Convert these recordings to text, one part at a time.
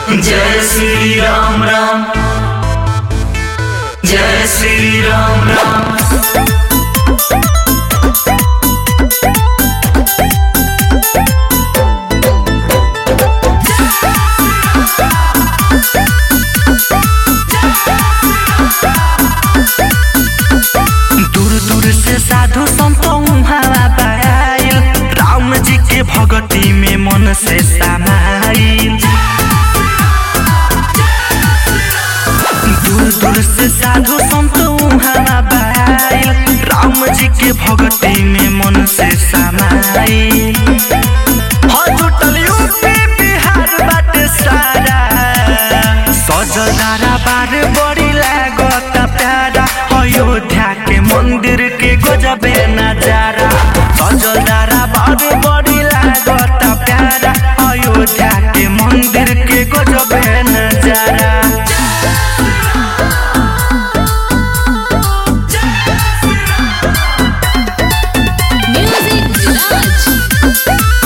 जय श्री राम राम जय श्री राम राम दूर दूर से साधु संतों हवा पायल राम जी के भगती में मन से समाइल दूर दूर से साधु संतों हवा पायल राम जी के भगती में मन से समाइल हो जुटल यूपी बिहार बाटे सारा सजदारा बार बड़ी लागत प्यारा अयोध्या के मंदिर के गजबे नजारा सजदारा बार बड़ी लागत प्यारा अयोध्या के मंदिर के गजबे नजारा Music Village.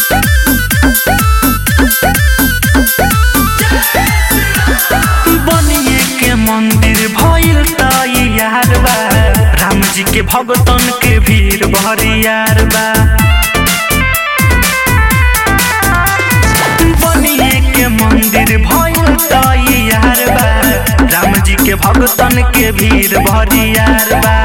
बनिए के मंदिर भइल तैयार बा राम जी के भगतन के भीड़ भरियार बा बनिए के मंदिर भइल तैयार बा राम जी के भगतन के भीड़ भरियार बा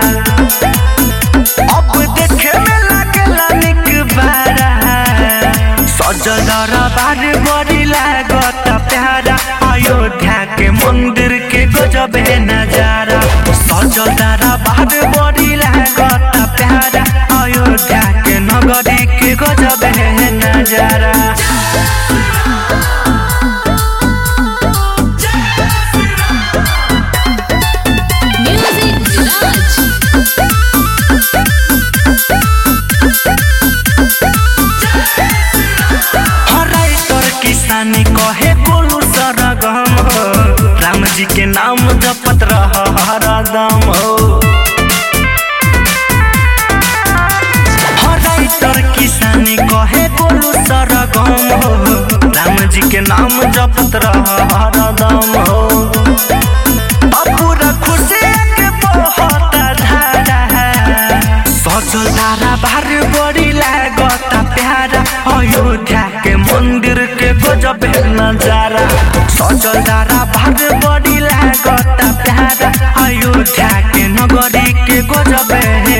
अब देखे में लागला निक बारा सजल दरबार बड़ी लागत प्यारा अयोध्या के मंदिर के गजबे नजारा सजल दरबार बड़ी लागत प्यारा अयोध्या के नगरी के गजबे नजारा Music Village. हराई तोर किसानी कहे बोलू सरगम हो राम जी के नाम जपत रह हरदम हो हराई तोर किसानी कहे बोलू सरगम हो राम जी के नाम जपत रह हरदम हो पूरा खुशी के बहुत धारा सजल धारा बार बड़ी लागत प्यारा अयोध्या के मंदिर के गजब नजारा सजल धारा बार बड़ी लागत प्यारा अयोध्या के नगरी के गजब